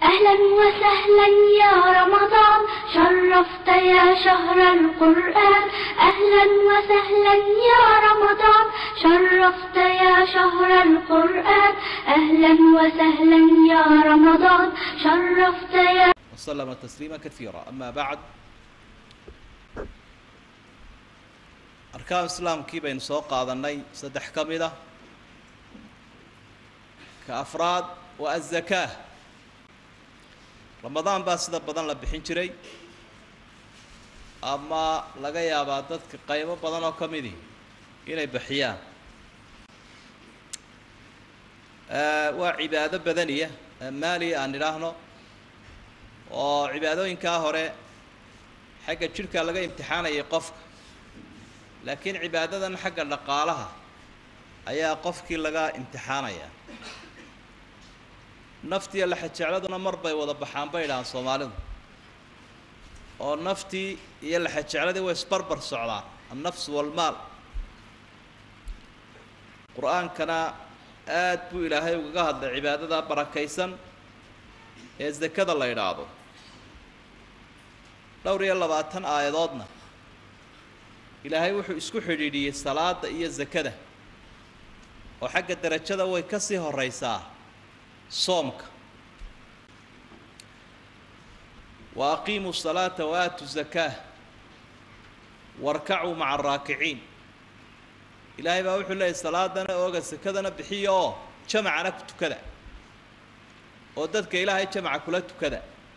أهلا وسهلا يا رمضان شرفت يا شهر القرآن أهلا وسهلا يا رمضان شرفت يا شهر القرآن أهلا وسهلا يا رمضان شرفت يا وسلم تسليما كثيرا أما بعد arkaan islaamkii baynu soo qaadanay saddex ka mid ah ka afraad waa azakaa ramadaan baa sida badan la bixin jiray ama laga yaabaa dadka qaybo badan oo ka midi inay bixiyaan waa cibaado badaniya maaliya aan idhaahno oo cibaadooyinkaa hore xagga jidhka laga imtixaanayay qofka laakiin cibaadadan xagga dhaqaalaha ayaa qofkii laga imtixaanayaa naftiiyo laxajecladuna mar bay wada baxaan bay idhahaan soomaalidu oo naftii iyo laxajecladii way isbarbar socdaan annafsu walmaal qur-aankana aad buu ilaahay ugaga hadlay cibaadada barakaysan ee zakada la idhaahdo dhowr iyo labaatan aayadoodna ilaahay wuxuu isku xidhiidhiyey salaada iyo zakada oo xagga derajada way ka sii horeysaa soomka wa aqiimuu salaata wa aatu zakaa warkacuu maca araakiciin ilaahay baa wuxuu leeyahy salaadana ooga sakadana bixiya oo jamacana ku tukada oo dadka ilaahay jamaca kula tukada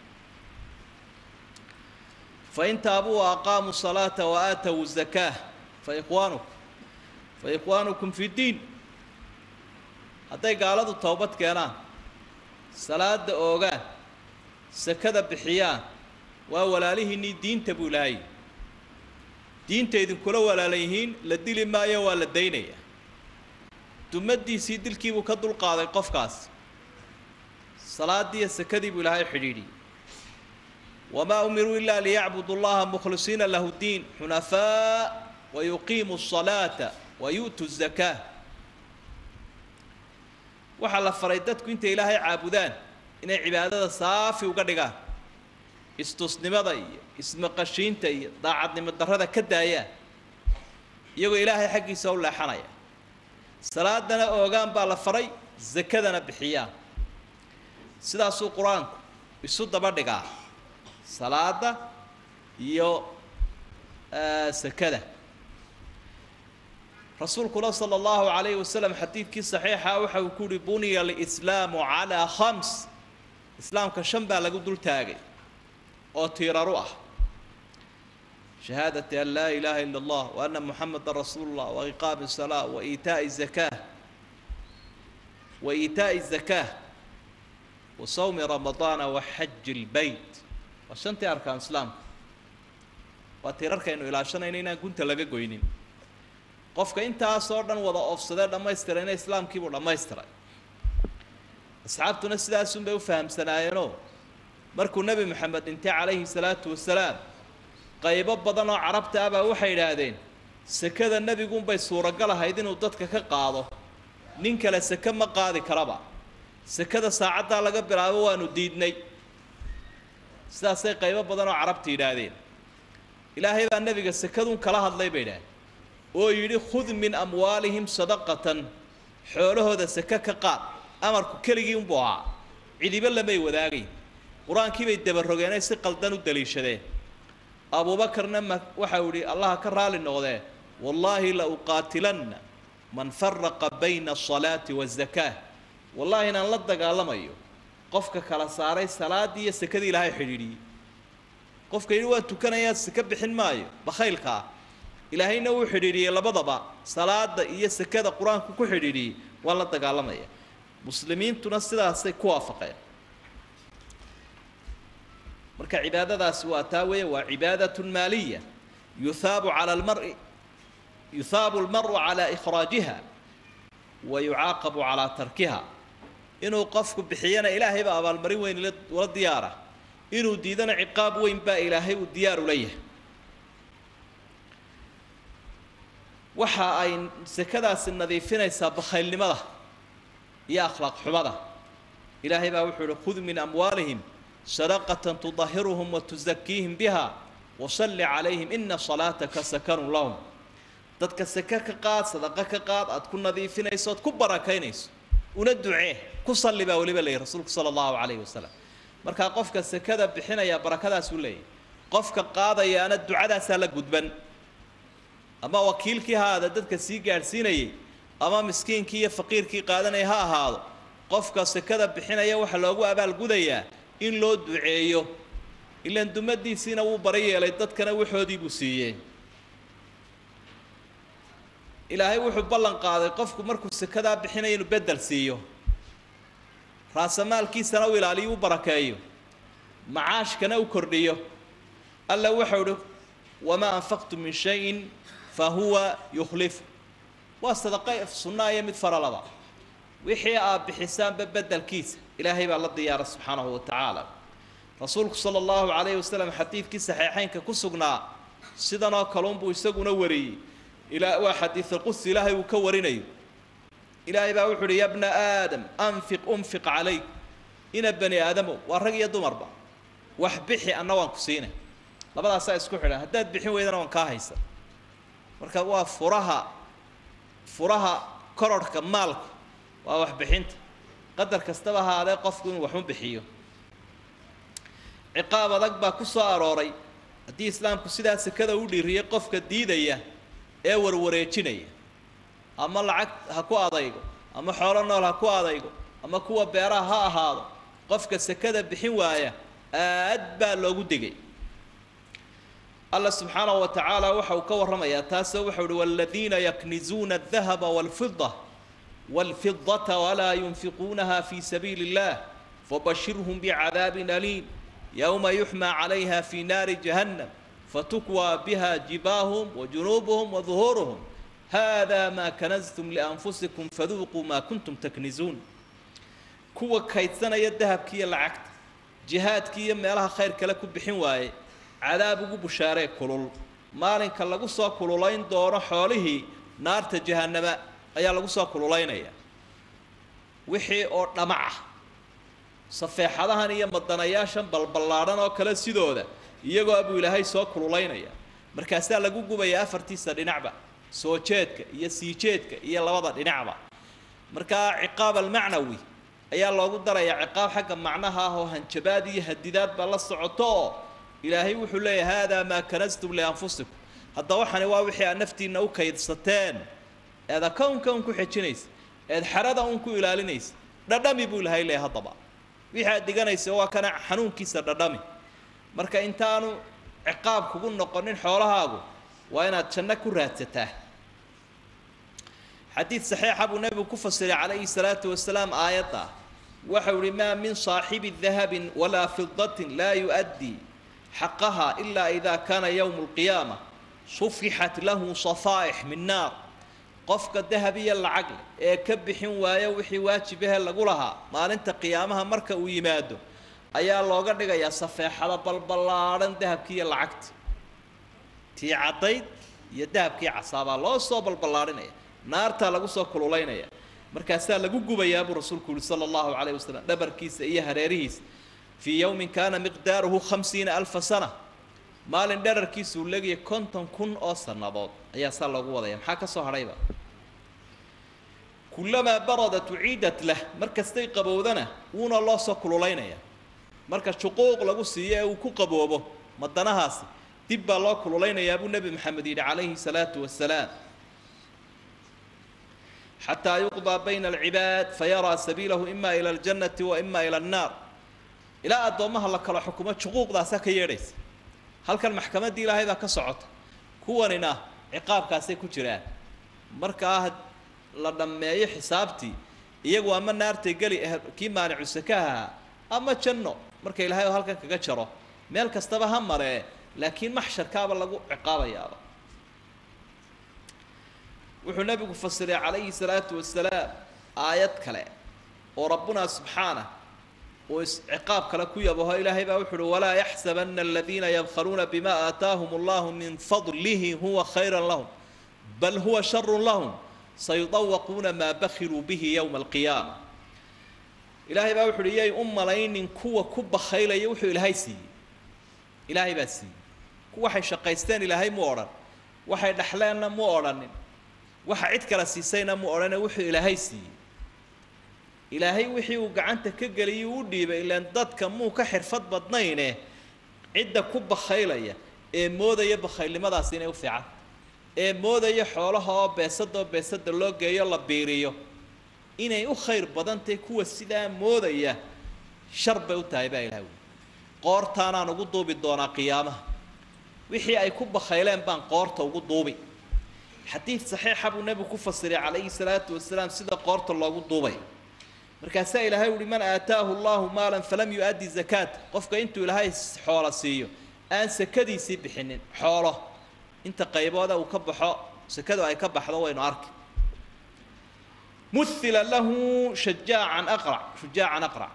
fain taabuu wa aqaamuu salaata wa aatow zakaa faikhwaanukum fa ikhwaanukum fi ddiin hadday gaaladu towbad keenaan salaada oogaan sakada bixiyaan waa walaalihiinnii diinta buu ilaahay diinta idinkula walaalan yihiin la dili maayo waa la daynayaa dumadiisii dilkiibuu ka dulqaaday qofkaas salaadiiyo sakadii buu ilaahay xidhiidhiyey wamaa umiruu ila liyacbudu llaha mukhlisiina lahu ddiin xunafaa wayuqiimu الصalaata wayu'tu الzakaa waxaa la faray dadku intay ilaahay caabudaan inay cibaadada saafi uga dhigaan istusnimada iyo ismaqashiinta iyo daacadnimo darrada ka daayaan iyagoo ilaahay xaggiisa u leexanaya salaadana oogaan baa la faray sakadana bixiyaan sidaasuu qur-aanku isu daba dhigaa salaada iyo sakada rasuulkuna sala allahu calayhi wasalam xadiidkii saxiixa waxa uu ku uhi buniya alislaamu calaa khams islaamka shan baa lagu dul taagay oo tiiraru ah shahaadati an laa ilaaha ila allah wa anna muxameda rasuulu llah wa iqaami salaa wa iitaa'i zakaa wa iitaa'i zakaa wa sawmi ramadaana wa xaji lbeyt waa shantii arkaan islaamka waa tiirarkaynu ilaashanayno inaan gunta laga goynin qofka intaasoo dhan wada oofsadee dhammaystirayna islaamkiibuu dhammaystiray asxaabtuna sidaasunbay u fahamsanaayeenoo markuu nebi moxamed dhintay calayhi salaatu wasalaam qaybo badan oo carabta ah baa waxay idhaahdeen sekada nebigunbay suuragal ahayd inuu dadka ka qaado nin kale seke ma qaadi karaba sekada saacaddaa laga bilaabo waanu diidnay sidaasay qaybo badan oo carabta yidhaahdeen ilaahay baa nebiga sekadun kala hadlay bay idhahdeen oo yidhi khud min amwaalihim sadaqatan xoolahooda seke ka qaad amarku keligii unbuu ahaa cidibo lamay wadaagayn qur-aankii bay dabarogeenay si qaldan u daliishadeen abuubakarna ma waxa uu yihi allaha ka raali noqdee wallaahi la uqaatilanna man faraqa bayna asalaati wazakaa wallaahi inaan la dagaalamayo qofka kala saaray salaaddii iyo sekadii ilaahay xidhiidhiyey qofka yidhi waan tukanayaa seke bixin maayo bakhaylka ah ilaahayna wuu xidhiidhiyey labadaba salaada iyo sekada qur-aanku ku xidhiidhiyey waan la dagaalamaya muslimiintuna sidaasay ku waafaqeen marka cibaadadaasi waa taa weeye waa cibaadat maaliya yuhaabu cala almari yuhaabu almaru calaa ikhraajiha wa yucaaqabu calaa tarkiha inuu qofku bixiyana ilaahay baa abaalmarin weyn la diyaara inuu diidana ciqaab weyn baa ilaahay uu diyaar ula yahay waxa ay sekadaasi nadiifinaysaa bakhaylnimada iyo akhlaaq xumada ilaahay baa wuxuu ihi khud min amwaalihim sadaqatan tudahiruhum wa tusakiihim biha wasalli calayhim ina salaataka sakanun lahum dadka seke ka qaad sadaqa ka qaad aad ku nadiifinayso ood ku barakaynayso una ducee ku salli baa weliba leeyahy rasuulku sala allahu calayhi wasalam markaa qofka sekada bixinaya barakadaasuu leeyahy qofka qaadayaana ducadaasaa la gudban ama wakiilkii ha aada dadka sii gaadhsiinayay ama miskiinkii iyo faqiirkii qaadanaya ha ahaado qofka sekada bixinaya waxaa loogu abaalgudayaa in loo duceeyo ilaan dumadiisiina wuu bara yeelay dadkana waxoodii buu siiyey ilaahay wuxuu ballan qaaday qofku markuu sekadaa bixinaya inuu bedel siiyo raasamaalkiisana u ilaaliyo u barakeeyo macaashkana u kordhiyo alla waxau uhi wamaa anfaqtu min shayin fa huwa yukhlifu waa sadaqa sunnaa iyo mid faralaba wixii aad bixisaanba bedelkiisa ilaahay baa la diyaara subxaanahu wa tacaala rasuulku sala allahu calayhi wasalam xadiidkii saxiixeynka ku sugnaa sidanoo kalunbuu isaguna wariyey ilaa waa xadiidulqudsi ilaahay uu ka warinayo ilaahay baa wuxu uhi ya bna aadam anfiq unfiq calayk ina bani aadamo waa rag iyo dumarba wax bixi anna waan ku siinay labadaasaa isku xidhan haddaad bixin weydana waan kaa haysa marka waa furaha furaha kororhka maalku waa waxbixinta qadar kastaba ahaadee qofku inuu waxu bixiyo ciqaab adag baa ku soo arooray haddii islaamku sidaa sekada u dhiiriyay qofka diidaya ee warwareejinaya ama lacag ha ku adaygo ama xoolo nool ha ku adaygo ama kuwa beeraha ha ahaado qofka sekada bixin waaya aad baa loogu digay alla subxaanahu wa tacaala waxa uu ka warramayaa taasoo waxau uhi waladiina yaknizuuna adahaba walfida walfidata walaa yunfiquunaha fi sabiili اllah fabashirhum bicadaabin aliim yowma yuxmaa calayha fi naari jahannam fatukwaa biha jibaahum wajunuubuhum waduhuuruhum hada maa kanastum lianfusikum faduuquu maa kuntum taknizuun kuwa kaydsanaya dahabki iyo lacagta jihaadkii iyo meelaha khayr kale ku bixin waaye cadaab ugu bushaaree kulul maalinka lagu soo kululayn doono xoolihii naarta jahannama ayaa lagu soo kululaynaya wixii oo dhamac ah safeexadahan iyo madanayaashan balballaadhan oo kale sidooda iyagoo abuu ilaahay soo kululaynaya markaasaa lagu gubaya afartiisa dhinacba soo jeedka iyo sii jeedka iyo labada dhinacba markaa ciqaab almacnawi ayaa loogu darayaa ciqaab xagga macnaha ah oo hanjabaad iyo hadidaad baa la socoto oo ilaahay wuxuu leeyahay haadaa maa kanastum lianfusikum hadda waxani waa wixii aad naftiinna u kaydsateen eed akownka un ku xejinaysa eed xerada un ku ilaalinaysa dhadhami buu ilahay leeyahay haddaba wixii aad diganaysa waa kana xanuunkiisa dhadhami marka intaanu ciqaab kugu noqonin xoolahaagu waa inaad janno ku raadsataa xadiid saxiixa buu nebigu ku fasiray calayhi salaatu wasalaam aayadda waxau ihi maa min saaxibi dahabin walaa fidatin laa yu'addii xaqaha ilaa idaa kaana yowmu alqiyaama sufixat lahu safaa'ix min naar qofka dahab iyo lacag leh ee ka bixin waaya wixii waajibahe lagu lahaa maalinta qiyaamaha marka uu yimaado ayaa looga dhigayaa safeexada balballaadhan dahabkii iyo lacagta tii caddayd iyo dahabkii casaabaa loo soo balballaadhinaya naartaa lagu soo kululaynaya markaasaa lagu gubayaa buu rasuulku yihi sala allahu calayh wasalam dhabarkiisa iyo hareerihiisa fii yowmin kaana miqdaaruhu khamsiina alfa sana maalin dherarkiisa uu leegayay konton kun oo sannadood ayaa saa loogu wadaya maxaa ka soo hadhayba kullamaa baradat uciidat lah mar kastay qabowdana wuuna loo soo kululaynaya marka shuquuq lagu siiyo ee uu ku qaboobo madanahaasi dib baa loo kululeynayaa buu nebi maxamed yidhi calayhi salaatu wasalaam xataa yuqdaa bayna alcibaad fayaraa sabiilahu ima ila aljannati wa ima ila annaar ilaa addoommaha la kalo xukumo shuquuqdaasaa ka yeedhaysa halkan maxkamaddii ilaahay baa ka socota kuwanina ciqaabkaasay ku jiraan markaa la dhammeeyo xisaabtii iyagu ama naartay geli kii maanicu sakaha ahaa ama janno marka ilaahay oo halkan kaga jaro meel kastaba ha maree laakiin maxsharkaaba lagu ciqaabayaaba wuxuu nebigu fasiray calayhi salaatu wasalaam aayad kale oo rabbuna subxaanah uu isciqaab kale ku yabaho ilaahay baa wuxu uhi walaa yaxsabana aladiina yabkhaluuna bima aataahum allahu min fadlihi huwa khayra lahum bal huwa sharu lahum sayudawaquuna maa bakhiluu bihi yowma alqiyaama ilaahay baa wuxu uhi yay u malaynin kuwa ku bakhaylaya wuxuu ilaahay siiyey ilaahay baa siiyey ku waxay shaqaysteen ilaahay mu odhan waxay dhexleenna mu odhanin waxa cid kala siisayna mu odhane wuxuu ilaahay siiyey ilaahay wixii uu gacanta ka geliyay u dhiibay ilaan dadka muu ka xirfad badnayne cidda ku bakhaylaya ee moodaya bakhaylnimadaasi inay u fiican ee moodaya xoolaha oo beesada oo beesada loo geeyo la biiriyo inay u khayr badan tahay kuwa sidaa moodaya shar bay u tahay baa ilahay wi qoortaanaan ugu duubi doonaa qiyaamaha wixii ay ku bakhayleen baan qoorta ugu duubi xadiid saxiixa buu nebigu ku fasiray calayhi salaatu wasalaam sida qoorta loogu duubay markaasaa ilaahay uhi man aataahu allahu maalan falam yu-addi zakaata qofka intuu ilaahay xoolo siiyo aan sakadiisii bixinin xoolo inta qaybooda uu ka baxo sakadu ay ka baxdo waynu arki muhila lahu shajaacan aqrac shujaacan aqrac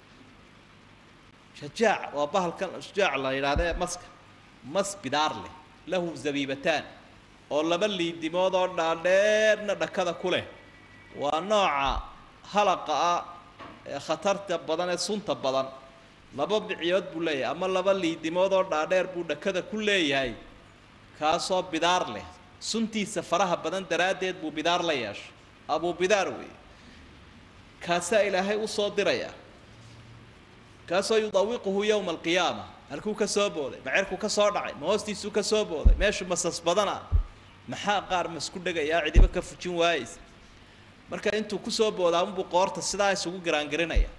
shajaac waa bahalkan shujaac la yidhahdee maska mas bidaar leh lahu zabiibataan oo laba liidimood oo dhaadheerna dhakada ku leh waa nooca halaqa ah ee khatarta badan ee sunta badan laba biciyood buu leeyahay ama laba liidimood oo dhaadheer buu dhakada ku leeyahay kaasoo bidaar leh suntiisa faraha badan daraaddeed buu bidaar la yeeshay abuu bidaar weeye kaasaa ilaahay u soo diraya kaasoo yudawiquhu yowma alqiyaama halkuu ka soo booday macerkuu ka soo dhacay ma hoostiisuu ka soo booday meeshu masas badana maxaa qaar masku dhegayaa cidiba ka fujin waayeysa marka intuu kusoo boodaa unbuu qoorta sidaa isugu garaangarinaya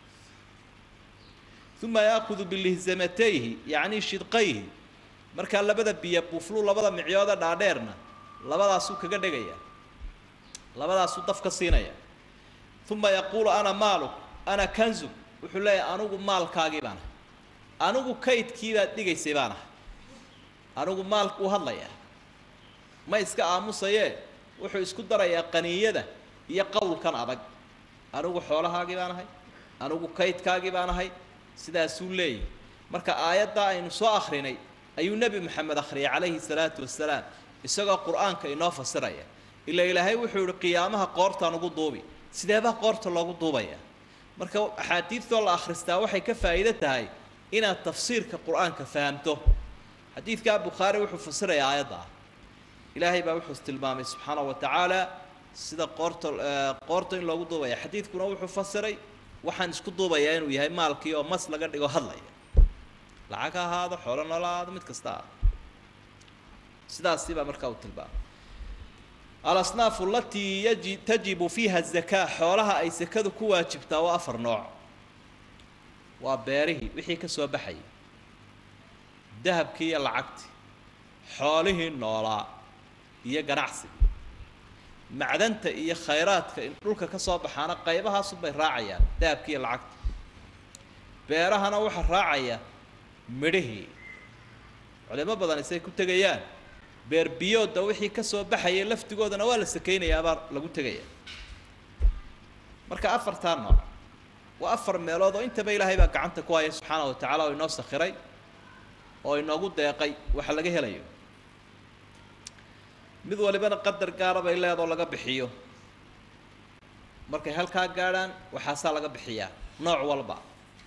uma yaakudu bilihzamatayhi yacni shidqayhi markaa labada biyo buuflu labada micyooda dhaadheerna labadaasuu kaga dhegaya labadaasuu daf ka siinaya uma yaquulu ana maaluk ana kanzug wuxuu leeyahay anigu maalkaagii baan ahay anigu kaydkii baad dhigaysay baan ahay anigu maalku u hadlayaa ma iska aamusayee wuxuu isku darayaa qaniyada iyo qowlkan adag anigu xoolahaagii baan ahay anigu kaydkaagii baan ahay sidaasuu leeyahy marka aayaddaa aynu soo akrinay ayuu nebi moxamed akhriyay calayhi salaatu wasalaam isagoo qur-aanka inoo fasiraya ila ilaahay wuxuu yihi qiyaamaha qoortaan ugu duubi sideebaa qoorta loogu duubaya marka axaadiidtoo la akhristaa waxay ka faa'iido tahay inaad tafsiirka qur-aanka fahamto xadiidkaa bukhaari wuxuu fasirayaa aayadda ah ilaahay baa wuxuu tilmaamay subxaana wa tacaala sida qoorta qoorta in loogu duubaya xadiidkuna wuxuu fasiray waxaan isku duubayaa inuu yahay maalkii oo mas laga dhigo hadlaya lacag ha ahaado xoolo noola ahaado mid kasta ah sidaasi baa markaa uu tilmaamay alasnaafu alatii yaji tajibu fiiha zakaa xoolaha ay sakadu ku waajibtaa waa afar nooc waa beerihii wixii ka soo baxayay dahabkii iyo lacagtii xoolihii noolaa iyo ganacsiga macdanta iyo khayraadka in dhulka ka soo baxaana qaybahaasunbay raacayaan dahabkii iyo lacagta beerahana waxaa raacaya midhihii culimo badan isay ku tegayaan beer biyooda wixii ka soo baxayay laftigoodana waa la sakaynayaa baa lagu tegaya marka afartaa nooc waa afar meelood oo intaba ilaahay baa gacanta ku haya subxaana wa tacaala oo inoo sakhiray oo inoogu deeqay waxa laga helayo mid walibana qadar gaara bay leedoo laga bixiyo markay halkaa gaadhaan waxaasaa laga bixiyaa nooc walba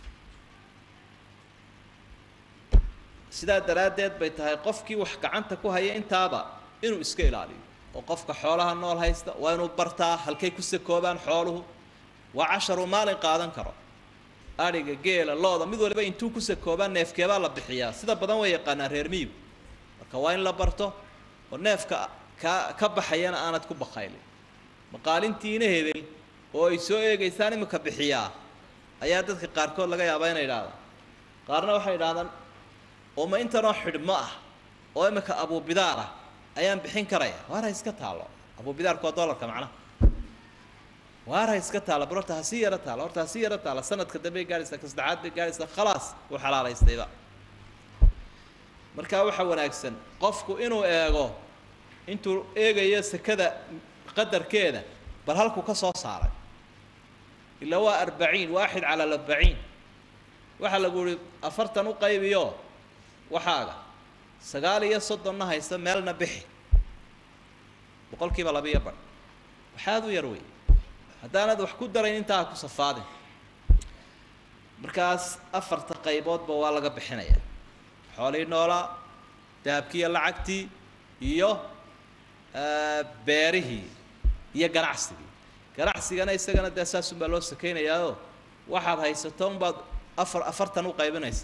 sidaa daraaddeed bay tahay qofkii wax gacanta ku haya intaaba inuu iska ilaaliyo oo qofka xoolaha nool haysta waa inuu bartaa halkay ku sakoobaan xooluhu waa casharu maalin qaadan karo adhiga geela looda mid waliba intuu ku sakoobaan neefkeebaa la bixiyaa sida badan way yaqaanaan reer miyigu marka waa in la barto oo neefka ka ka baxayana aanad ku bakaylin maqaalintiina hebel oo ay soo eegaysaan imika bixiyaa ayaa dadka qaarkood laga yaabaa inay idhahdaan qaarna waxay idhahdaan oo ma intanoo xidhmo ah oo imika abuubidaar ah ayaan bixin karaya waar ha iska taalo abuubidaarku waa dollarka macnaha waar ha iska taalo bar horta ha sii yaro taalo horta ha sii yaro taalo sanadka dambey gaadhaysaa ka saddexaad bay gaadhaysaa khalaas wuu xalaalaystayba markaa waxaa wanaagsan qofku inuu eego intuu eegayo sekada qadarkeeda bal halkuu ka soo saaray ilaa waa arbaciin waaxid cala arbaciin waxaa lagu yihi afartan u qaybiyo waxaaga sagaal iyo soddonna haysta meelna bixi boqol kiiba labiiyo badh waxaad u yar wey haddaanad wax ku darayn intaa ha ku safaadin markaas afarta qayboodba waa laga bixinaya xoolihii noolaa dahabkii iyo lacagtii iyo beerihii iyo ganacsigii ganacsigana isagana dee saasunbaa loo sakeynayaao waxaad haysato unbaad afar afartan u qaybinaysa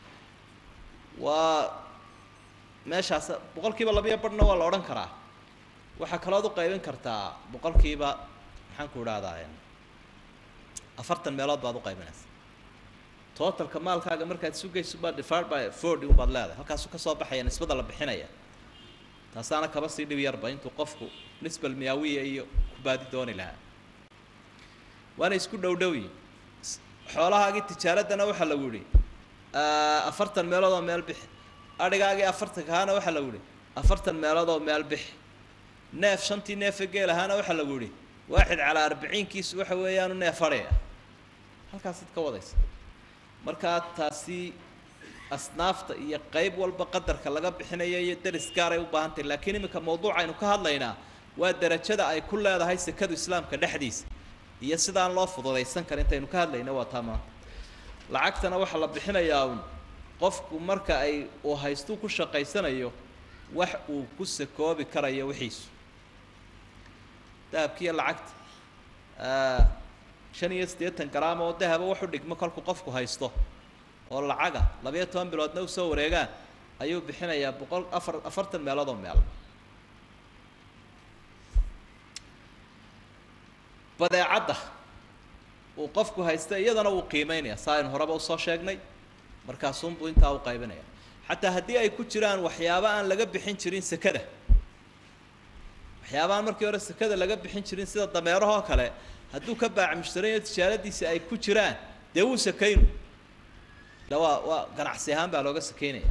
waa meeshaas boqol kiiba labiyo barhna waa la odhan karaa waxaa kalood u qaybin kartaa boqol kiiba maxaan ku idhahdaa afartan meelood baad u qaybinaysa totalka maalkaaga markaad sugayso baa divided by forty unbaad leedahay halkaasuu ka soo baxaya nisbada la bixinaya taasaana kaba sii dhib yarba intuu qofku nisbal miyaawiya iyo ku baadi dooni lahaa waana isku dhow dhowyi xoolahaagii tijaaraddana waxaa lagu yihi afartan meelood oo meel bixi adhigaagii afartankahaana waxaa lagu yihi afartan meelood oo meel bixi neef shantii neefe geel ahaana waxaa lagu yihi waaxid calaa arbiciinkiisu waxa weeyaanu neef adhaya halkaasid ka wadaysa markaa taasi asnaafta iyo qayb walba qadarka laga bixinayo iyo deris gaaray u baahan tahay laakiin iminka mawduuca aynu ka hadlaynaa waa derajada ay ku leedahay sekadu islaamka dhexdiisa iyo sidaan loo fududaysan kara intaynu ka hadlayna waa taa maanta lacagtana waxaa la bixinayaa un qofku marka ay uu haystuu ku shaqaysanayo wax uu ku sakoobi karayo wixiisu dahabkiiyo lacagta shan iyo siddeetan garaam oo dahaba waxu dhigmo kolku qofku haysto oo lacaga labayo toban biloodna usoo wareegaan ayuu bixinayaa boqol afar afartan meelood oo meel badeecadda uu qofku haysta iyadana wuu qiimeynaya saa aynu horeba usoo sheegnay markaasuunbuu intaa u qaybinaya xataa haddii ay ku jiraan waxyaaba aan laga bixin jirin sekada waxyaabaaan markii hore sekada laga bixin jirin sida dameerahoo kale hadduu ka baac mushtarayo tijaaradiisa ay ku jiraan dee wuu sakaynu da waa waa ganacsi ahaan baa looga sakeynaya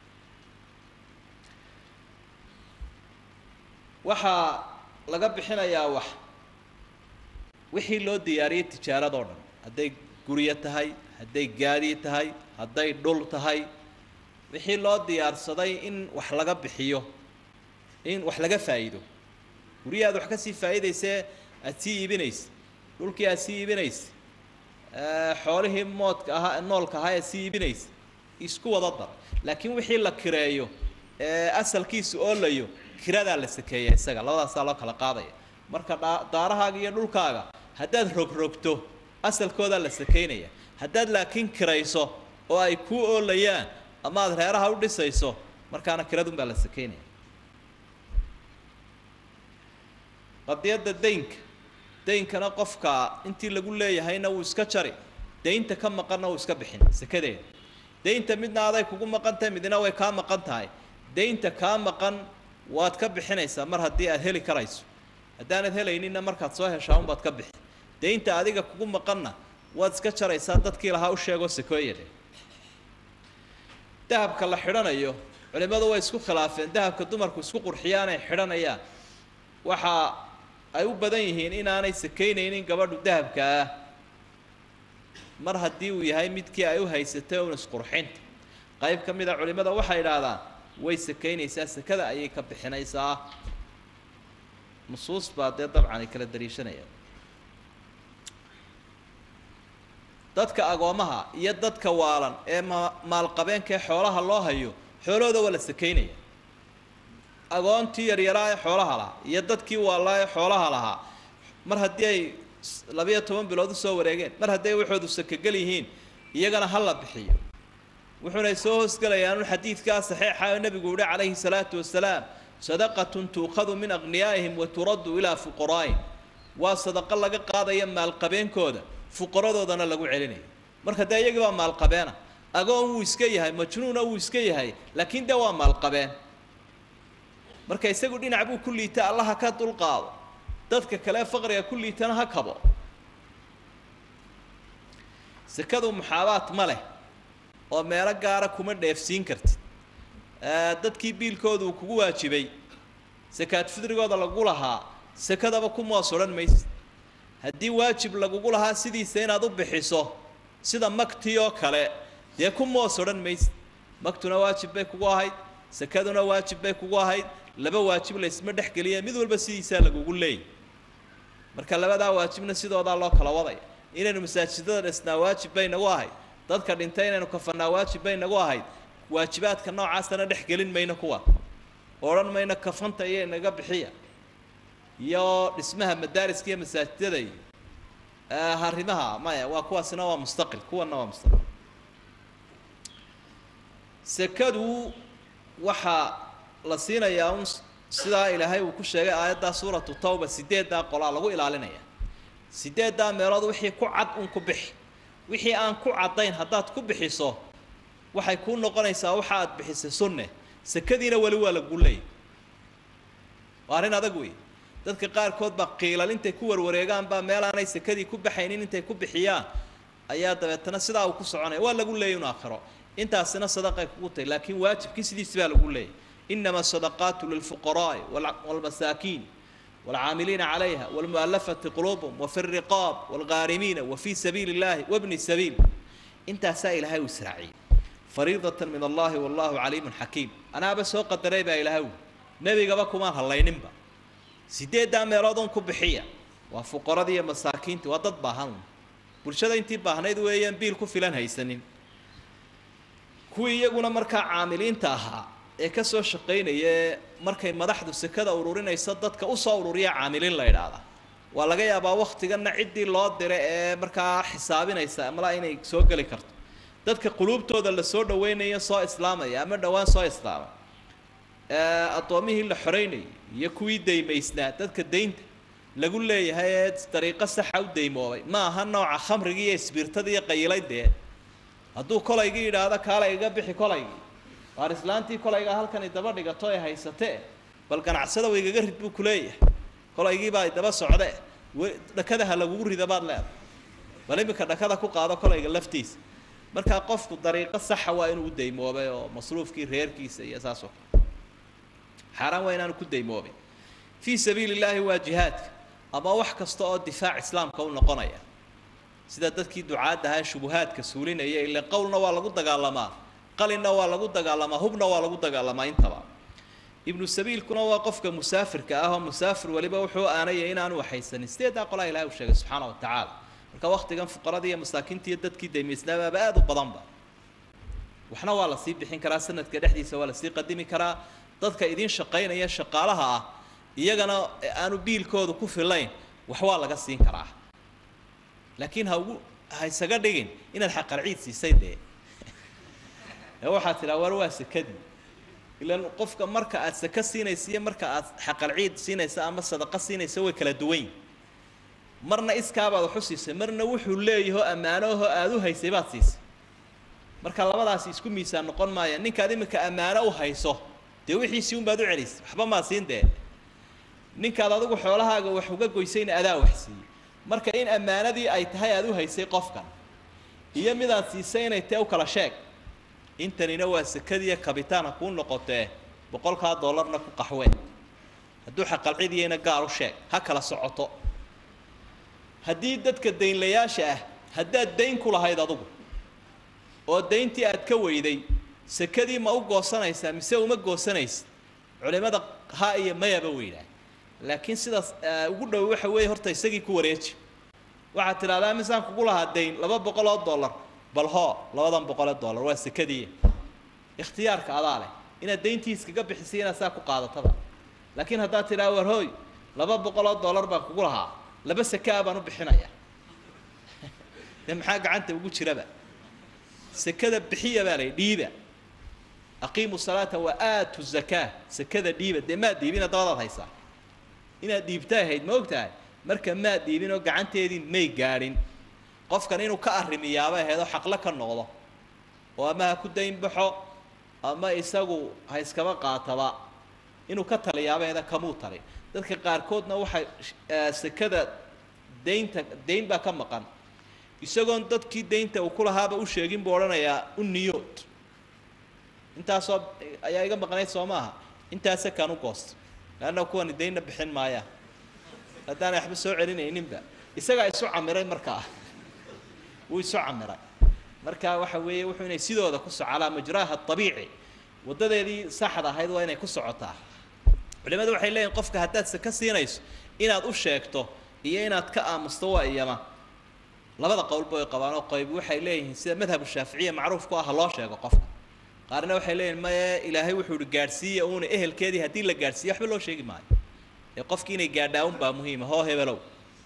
waxaa laga bixinayaa wax wixii loo diyaariyey tijaaradoo dhan hadday guryo tahay hadday gaadi tahay hadday dhul tahay wixii loo diyaarsaday in wax laga bixiyo in wax laga faa'iido guryahi aad wax ka sii faa'iidaysee aad sii iibinaysa dhulkii aad sii iibinaysa xoolihii moodka ahaa noolka ahaa aad sii iibinaysa isku wada dar laakiin wixii la kireeyo ee asalkiisu oolayo kiradaa la sakeeya isaga labadaasaa loo kala qaadaya marka dha daarahaaga iyo dhulkaaga haddaad rogrogto asalkoodaa la sakeynaya haddaad laakiin kirayso oo ay kuu oolayaan ama aad reeraha u dhisayso markaana kiradunbaa la sakeynaya qadiyadda daynka daynkana qofka intii lagu leeyahayna wuu iska jari daynta ka maqanna wuu iska bixin sekadeeda daynta midna aday kugu maqan tahay midna way kaa maqan tahay daynta kaa maqan waad ka bixinaysaa mar haddii aad heli karayso haddaanad helayninna markaad soo heshaa unbaad ka bixi daynta adiga kugu maqanna waad iska jaraysaa dadkii lahaa u sheegoo sekooyadhe dahabka la xidhanayo culimmadu way isku khilaafeen dahabka dumarku isku qurxiyaan ay xidhanayaan waxa ay u badan yihiin inaanay sakaynaynin gabadhu dahabka ah mar haddii uu yahay midkii ay u haysatay un isqurxinta qayb ka mid a culimmada waxay idhaahdaan way sakaynaysaa sekada ayay ka bixinaysaa nusuus baa dee dabcan ay kala dariishanayaan dadka agoomaha iyo dadka waalan ee ma maalqabeenkaee xoolaha loo hayo xoolahooda waa la sakaynaya agoontii yaryaraa ee xoolaha lahaa iyo dadkii waalaa ee xoolaha lahaa mar haddii ay labayo toban bilood usoo wareegeen mar hadday waxoodu sakagel yihiin iyagana ha la bixiyo wuxuunay soo hoosgelayaan un xadiidkaa saxiixa oo nebigu yihi calayhi salaatu wasalaam sadaqatun tuukhadu min akhniyaa'ihim wa turaddu ilaa fuqaraa'ihim waa sadaqo laga qaadaya maalqabeenkooda fuqaradoodana lagu celinayo marka dee iyagii baa maalqabeena agoon wuu iska yahay majnuuna wuu iska yahay laakiin dee waa maalqabeen marka isagu dhinac buu ku liita allaha ka dulqaado dadka kale faqriga ku liitana ha kabo sekadu muxaabaad ma leh oo meelo gaara kuma dheefsiin kartid dadkii biilkooda uu kugu waajibay sakaad fidrigooda lagu lahaa sekadaba ku moos odhan maysid haddii waajib lagugu lahaa sidiisa inaad u bixiso sida magtii oo kale dee ku moos odhan maysid magtuna waajib bay kugu ahayd sekaduna waajib bay kugu ahayd laba waajib laysma dhex geliya mid walba sidiisaa lagugu leeyay marka labadaa waajibna sidoodaa loo kala wadaya inaynu masaajidada dhisnaa waajib bay nagu ahayd dadka dhintay inaynu kafanaa waajib bay nagu ahayd waajibaadka noocaasana dhex gelin mayno kuwa odhan mayno kafanta iyo inaga bixiya iyo dhismaha madaariska iyo masaajidada iyo harimaha maya waa kuwaasina waa mustaqil kuwana waa mustaqil sekadu waxaa la siinayaa un sidaa ilaahay uu ku sheegay aayaddaa suuratu tawba sideeddaa qolaa lagu ilaalinaya sideeddaa meelood wixii ku cad un ku bixi wixii aan ku caddayn haddaad ku bixiso waxay kuu noqonaysaa waxa aad bixisay sunne sekadiina weli waa lagu leeyay waa arrin adag wey dadka qaarkood baa qiilal intay ku warwareegaan baa meel aanay sekadii ku baxaynin intay ku bixiyaan ayaa dabeetana sidaa uu ku soconaya waa lagu leeyay un aakhiro intaasina sadaqay kugu tahay laakiin waajibkii sidiisi baa lagu leeyay inama asadaqaatu lilfuqaraa'i waalmasaakiin waalcaamiliina calayha waalmu'alafati quluubum wafi riqaab waalghaarimiina wafii sabiili illahi wabni sabiil intaasaa ilaahay uu israaciyey fariidatan min allahi wallahu caliimun xakiim anaaba soo qadaray baa ilaahay uu nebigaba kumaan hallayninba sideeddaa meelood un ku bixiya waa fuqaradii iyo masaakiintii waa dad baahan bulshada intii baahnayd weeyaan biil ku filan haysanin kuwii iyaguna markaa caamiliinta ahaa ee ka soo shaqaynaya markay madaxdu sekada ururinayso dadka usoo ururiya caamiliin la idhaahdaa waa laga yaabaa waktiganna ciddii loo diray ee markaa xisaabinaysa amala inay soo geli karto dadka quluubtooda la soo dhaweynayo soo islaamaya ama dhowaan soo islaamay addoomihii la xoreynayay iyo kuwii daymaysnaa dadka daynta lagu leeyahay ee dariiqo saxa u daymoobay ma aha nooca khamrigii iyo isbiirtadii iyo qayilaydee hadduu kolaygii yidhaahdo kaala iga bixi kolaygii waar islaantii kolaygaa halkani daba dhigato ee haysatee bal ganacsada wa igaga rid buu kuleeyahay kolaygiibaa daba socde dhakada ha lagugu rida baad leedahay bal iminka dhakada ku qaado kolayga laftiisa markaa qofku dariiqo saxa waa inuu u daymoobay oo masruufkii reerkiisa iyo saas oo kale xaaraan waa inaanu ku daymoobin fii sabiili illaahi waa jihaadka ama wax kasta oo difaac islaamka u noqonaya sida dadkii ducaadda ahaa shubuhaadka suulinaya ile qowlna waa lagu dagaalamaa qalinna waa lagu dagaalamaa hubna waa lagu dagaalamaa intaba ibnu sabiilkuna waa qofka musaafirka ah oo musaafir weliba wuxuu aanaya inaanu waxaysanin sideedaa qolaa ilahay uu sheegay subxaana wa tacaala marka waktigan fuqaradii iyo masaakiinta iyo dadkii daymaysnaabaaba aada u badanba waxna waa lasii bixin karaa sanadka dhexdiisa waa lasii qadimi karaa dadka idiin shaqaynaya shaqaalaha ah iyagana aanu biilkooda ku filayn wax waa laga siin karaa laakiin ha ugu ha isaga dhigin inaad xaqalciid siisay dee ee waxaad tidhaha war waa sekadii ilaan qofka marka aad saka siinaysa iyo marka aad xaqalciid siinaysa ama sadaqa siinaysa way kala duwan yihin marna iskaabaad waxu siisay marna wuxuu leeyaho ammaanoho aada u haysay baad siisay marka labadaasi isku miisaan noqon maaya ninkaad iminka ammaano u hayso dee wixiisii unbaad u celisay waxba maa siin dee ninkaad adigu xoolahaaga wax uga goysayna adaa wax siiyey marka in ammaanadii ay tahay aada u haysay qofkan iyo midaad siisay inay tee u kala sheeg intanina waa sekadiiyo kabitaana kuu noqotee boqolkaa dollarna ku qaxween hadduu xaqalcidiyayna gaar u sheeg ha kala socoto haddii dadka daynlayaasha ah haddaad dayn ku lahayd adugu oo dayntii aad ka weyday sekadii ma u goosanaysaa mise uma goosanaysid culimada ha iyo mayaba weydhaa laakiin sidaas ugu dhow waxa weeye horta isagii ku wareeji waxaad tidhahdaa misaan kugu lahaa dayn laba boqol oo dollar bal hoo labadan boqol oo dollar waa sekadii ikhtiyaarka adaa leh inaad dayntii iskaga bixisay inaad saa ku qaadatada laakiin haddaad tidhaha war hooy laba boqol oo dollar baan kugu lahaa laba sekaa baan u bixinaya dee maxaa gacanta ugu jiraba sekada bixiya baa lay dhiiba aqiimu salaata wa aatu zakaa sekada dhiiba dee maad dhiibina dabadaad haysaa inaad dhiibtaa ahayd ma og tahay marka maad dhiibin oo gacanteedii may gaadhin qofkan inuu ka arrimiyaaba ahayd oo xaqlo ka noqdo oo ama ha ku dayn baxo ama isagu ha iskaba qaataba inuu ka taliyaaba ahayd kamuu talin dadka qaarkoodna waxay sekada daynta dayn baa ka maqan isagoon dadkii daynta uu ku lahaaba u sheegin buu odhanayaa u niyood intaasoo ayaa iga maqnayd soo maaha intaase kaan u goosta leanna kuwani daynna bixin maayaan haddaanay waxba soo celinayninba isagaa isu camiray markaa wuu isu camiray marka waxa weeye wuxuu inay sidooda ku soco calaa majraaha abiici waddadeedii saxda ahayd waa inay ku socotaa culimadu waxay leeyihin qofka haddaad saka siinayso inaad u sheegto iyo inaad ka aamusto waa iyama labada qowlba way qabaan oo qayb waxay leeyihiin sida madhabu shaaficiya macruufku ah loo sheego qofka qaarna waxay leeyihin maye ilaahay wuxuu ihi gaadhsiiya uuna ehelkeedii haddii la gaadhsiiyo waxba loo sheegi maayo ee qofkii inay gaadhaa un baa muhiima hoo hebelow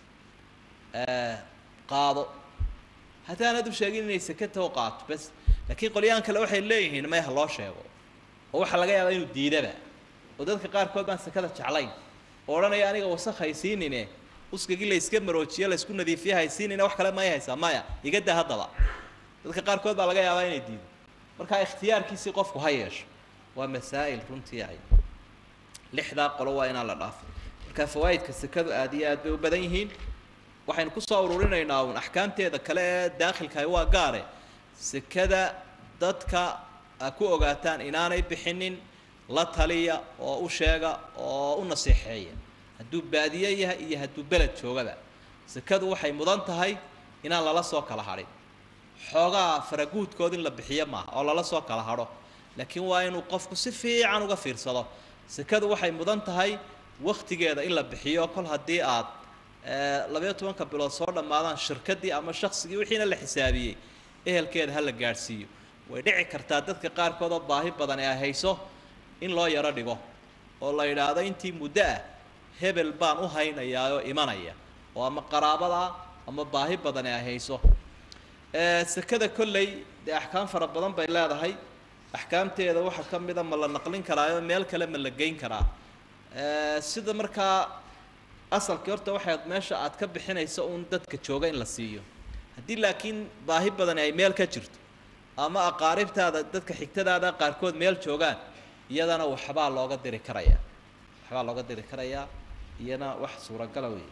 qaado haddaanad u sheegin inay sakatao qaato bas laakiin qolyahan kale waxay leeyihiin maya ha loo sheego oo waxaa laga yaabaa inuu diidaba oo dadka qaarkood baan sakada jeclayn oo odhanaya aniga wasakh haysiinine uskagii la iska maroojiyo la isku nadiifiyo haysiinine wax kale may haysaa maya iga da haddaba dadka qaarkood baa laga yaabaa inay diido markaa ikhtiyaarkiisii qofku ha yeesho waa masaa'il runtii ay lixdaa qolo waa inaan la dhaafin marka fawaa'idka sekadu aad iyo aad bay u badan yihiin waxaynu kusoo ururinaynaa uun axkaamteeda kale ee daakhilkahi waa gaare sekada dadka a ku ogaataan inaanay bixinin la taliya oo u sheega oo u nasiixeeya hadduu baadiye yahay iyo hadduu beled joogaba sekadu waxay mudan tahay inaan lala soo kala hadhin xoogaa faraguudkood in la bixiyo maaha oo lala soo kala hadho laakiin waa inuu qofku si fiican uga fiirsado sekadu waxay mudan tahay waktigeeda in la bixiyo kol haddii aad labayo tobanka bilood soo dhammaadaan shirkaddii ama shaksigii wixiina la xisaabiyey ehelkeeda ha la gaadhsiiyo way dhici kartaa dadka qaarkood oo baahi badan ee ay hayso in loo yaro dhigo oo la yidhaahdo intii muddo ah hebel baan u haynayaa oo imanaya oo ama qaraabada ama baahi badan ee ay hayso sekada kolley dee axkaam fara badan bay leedahay axkaamteeda waxaa ka mida ma la naqlin karaayo meel kale ma la geyn karaa sida markaa asalkii horta waxay meesha aad ka bixinayso uun dadka jooga in la siiyo haddii laakiin baahi badani ay meel ka jirto ama aqaaribtaada dadka xigtadaada qaarkood meel joogaan iyadana waxbaa looga diri karayaa waxbaa looga diri karayaa iyana wax suuragala wey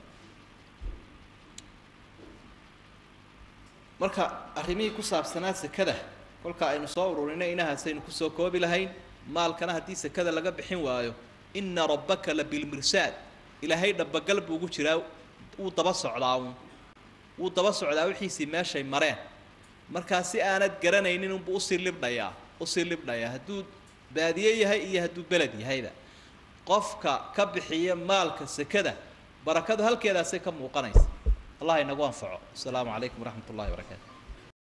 marka arrimihii ku saabsanaa sekada kolka aynu soo ururinay inahaasaynu kusoo koobi lahayn maalkana haddii sekada laga bixin waayo ina rabbaka la bilmirsaad ilaahay dhabagal buu ugu jiraa wuu daba socdaa uun wuu daba socdaa wixiisii meeshay mareen markaa si aanad garanaynin unbuu usii libdhayaa usii libdhayaa hadduu baadiye yahay iyo hadduu beled yahayba qofka ka bixiya maalka sekada barakadu halkeedaasay ka muuqanaysa allah inagu anfaco asalaamu calaykum waraxmat ullahi barakaatu